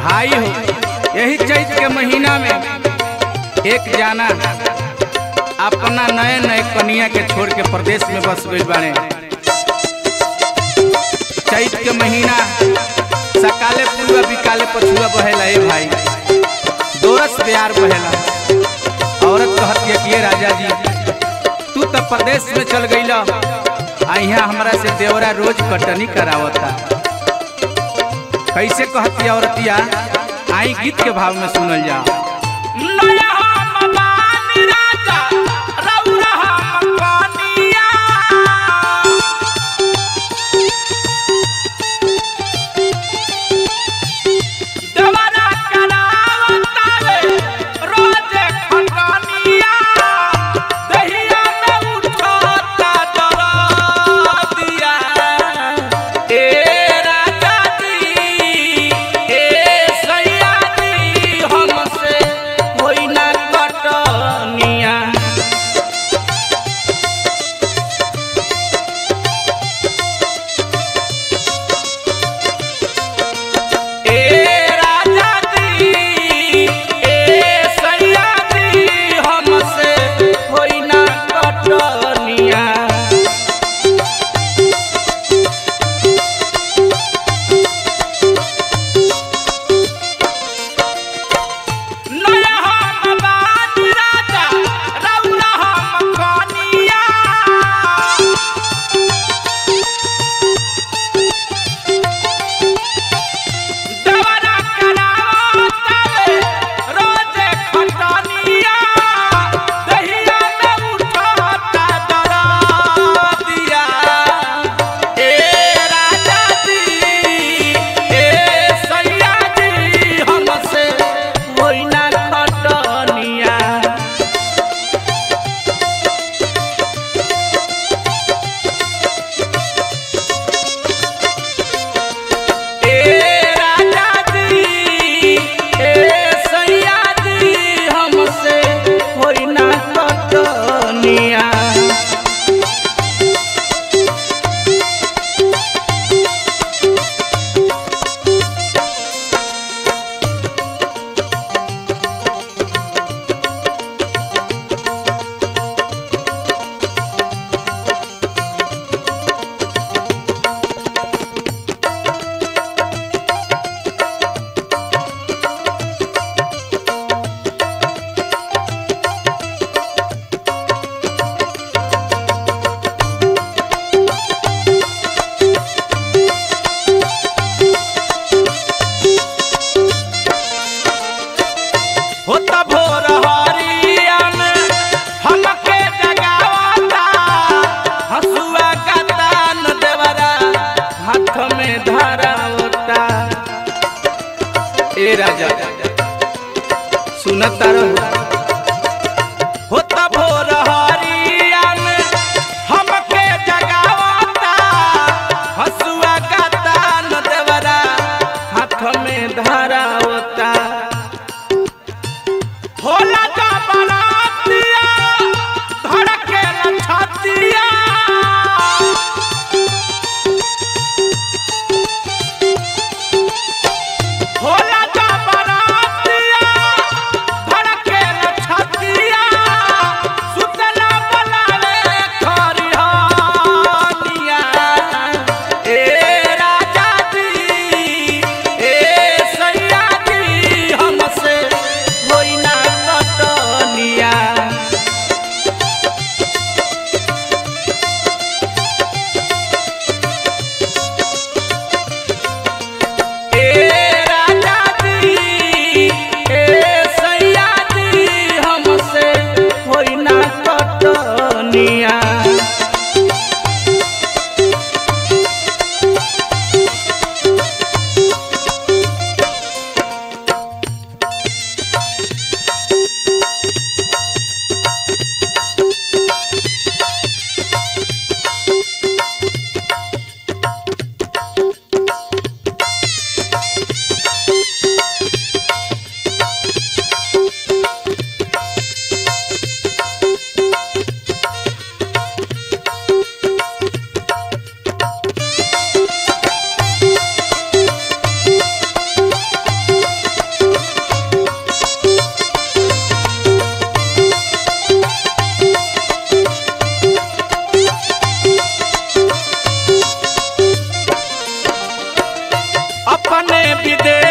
भाई हो यही चैत के महीना में एक जाना अपना नए नए कनिया के छोड़ के प्रदेश में बस गई बाड़े चैत के महीना सकाले पुआ बिकाले पछुआ बहेला ए भाई दोरस प्यार बहेला औरत कहती है कि ये राजा जी तू तो प्रदेश में चल गई आ यहाँ हमरा से देवरा रोज कटनी करावता कैसे कहती है औरतिया आई गीत के भाव में सुनल जाओ ए राजा सुनत होता भोर हरिया में हमके जगावता हसुआ का तान देवरा हाथ में धरावता होला का बरातिया धड़के लछतिया होला का बरातिया धड़के अपने विदेश